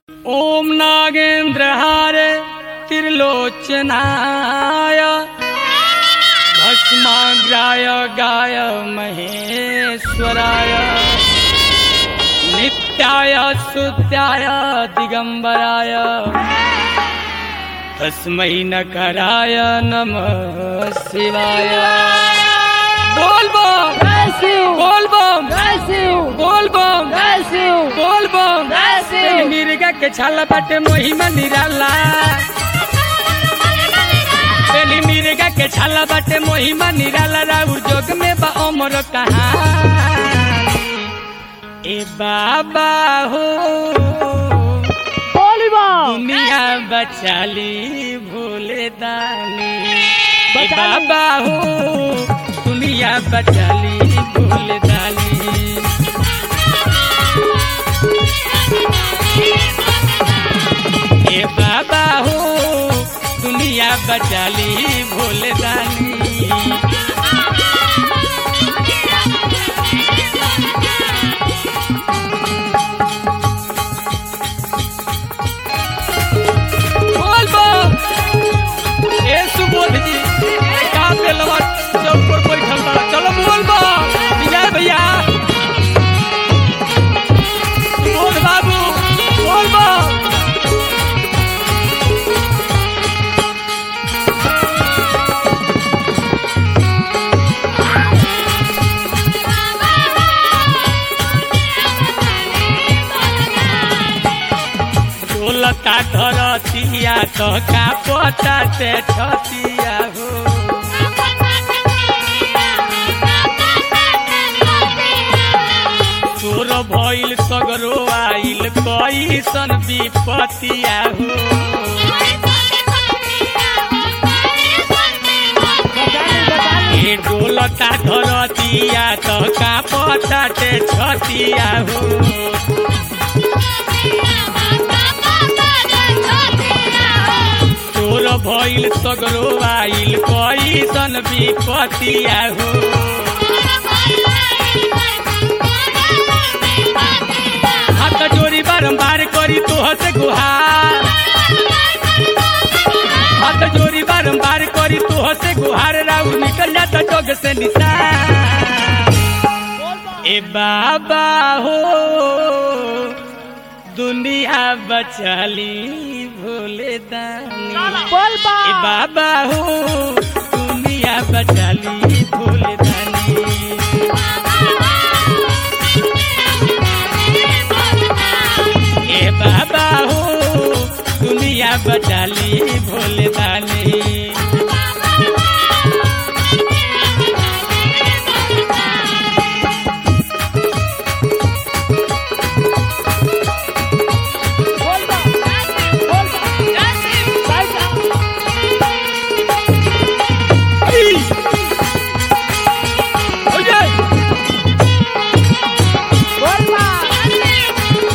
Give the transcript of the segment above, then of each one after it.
ॐ नागेन्द्रहार त्रिलोचनाय भस्माग्राय गाय महेश्वराय नित्याय सुत्याय दिगम्बराय तस्मै नकराय नमः शिवाय बोल बम Bless you. बोल बम Bless you. बोल बम Bless you. बोल बम Bless you. मिर्गा के छाला बाटे मोहिमा निराला बेली मिर्गा के छाला बाटे मोहिमा निराला राउर जोग में बा अमर कहानी ए बाबा हो Holy Ball. दुनिया बचाली भोले दानी ए बचाली। बाबा हो दुनिया बचाली भोले दानी ए बाबा हो दुनिया बचाली भोले दानी बोल बो ए सुबोध जी का पेलवा चौक पर बैठल बा चलो बोल बो विजय भैया बोल बाबू बोल बो बोलता धरतिया तो का पता से छतिया हो तोर भइल सगरो आइल कैसन विपतिया हो ए डोलता धरतिया तो का पता से छतिया हो तोर भइल सगरो आइल कैसन विपतिया हो हाथ जोड़ी बारंबार करी तोह से गुहार हाथ जोड़ी बारंबार करी तोह से गुहार राउर निकल जाता जग से निशान ए बाबा हो दुनिया बचाली भोले दानी Ball ए Ball. बाबा हो दुनिया बचाली भोले दानी ए बाबा हो दुनिया बचाली भोले दानी Ball Ball. Ball Ball. Right now. Ball Ball.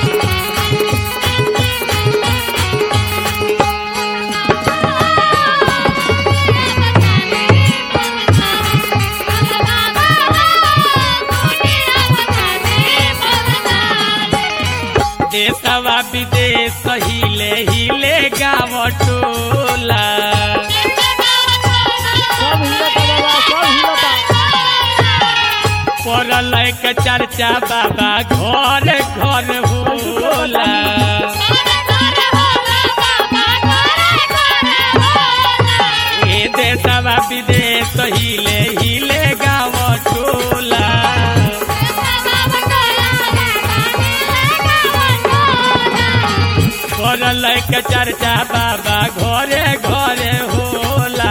देशवा विदेश हिले हिले गाँव टोला सब हिलता बाबा सब हिलता पड़ल के चर्चा बाबा घर घर होला ए देशवा विदेश हिले हिले गाँव टोला पड़ल के चर्चा बाबा घरे घरे होला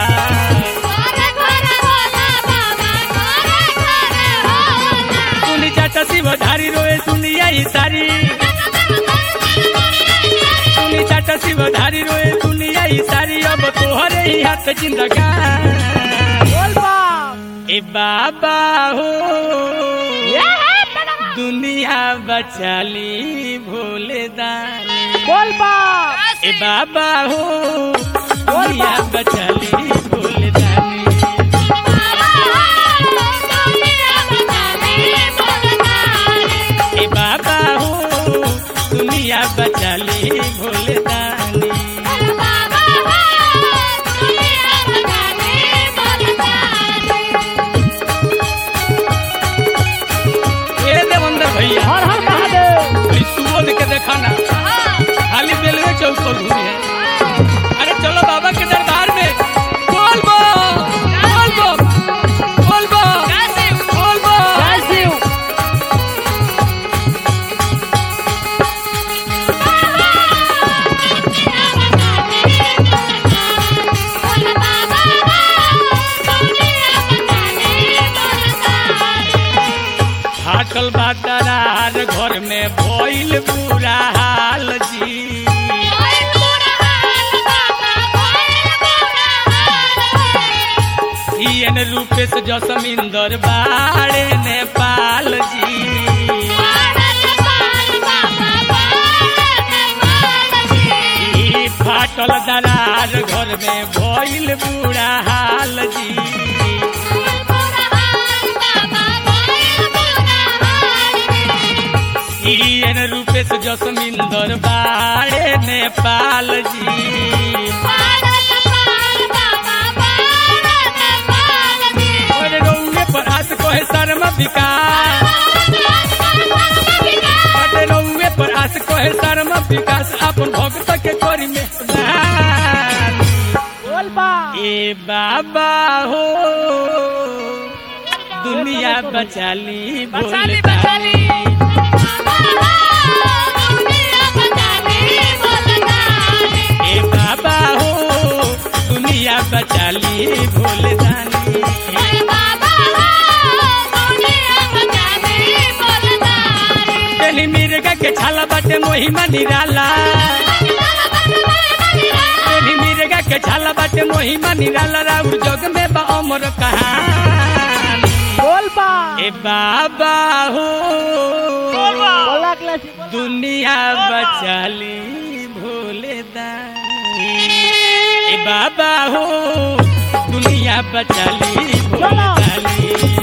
सुनी चाचा शिव धारी रोए सुनिया ही सारी सुनी चाचा शिव धारी रोए दुनिया ही सारी अब तोहरे ही हाथ जिंदगान Ball Ball. ए बाबा हो दुनिया बचाली भोले दानी Ball Ball. ए बाबा हो दुनिया बचाली भोले दानी ए बाबा हो दुनिया बचाली भोले दानी ए देवंदर भैया हर हर महादेव कोई सुबोध के देखा ना खाली रेलवे चौक पर घूमी है अरे चलो बाबा के दरबार में बोल बो बोल बो बोल बो बोल बो जय शिव फाटल बादरार घर में भइल बुरा हाल जी सीएन रूपेश जसमिंदर बाड़े नेपाल जी ई फाटल दरार घर में भइल बुरा हाल जी सीएन रूपेश जसमिंदर बाड़े नेपाल जी और रउए पर हाथ कोहे शर्म विकास अरे रउए पर हाथ कोहे शर्म विकास अपन भक्त के करी में बोल बाप ए बाबा हो दुनिया बचाली बचाली, भोले बचाली। दानी। ए बाबा हो दुनिया बचाली भोले दानी पहली मिर्गा के छाला बाटे मोहिमा निराला पहली मिर्गा के छाला बाटे मोहिमा निराला राउर जग में बा अमर कहानी बोल बाप ए बाबा हो बोला क्लासी दुनिया बचाली भोले दानी ए बाबा हो दुनिया बचाली भोले चलो। दानी